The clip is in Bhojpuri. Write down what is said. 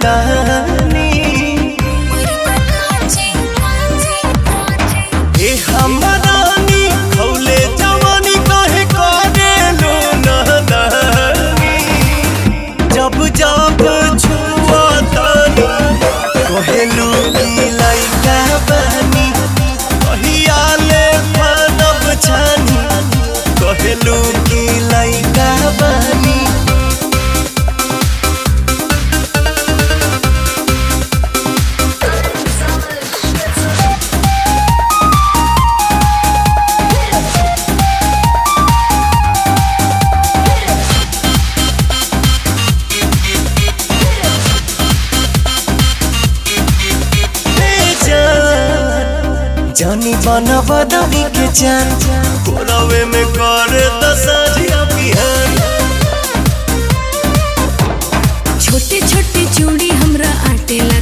रानी ए हमरानी खौले जवानी कहे करे लो नानी जब जब छुआ तानी कहेलू की लइका बानी कहिया ले मानव छानी कहेलू की लइका बानी जानी बना बदली के जान कोरावे में करे दसरिया बिहान छोटे छोटे चूड़ी हमरा आटे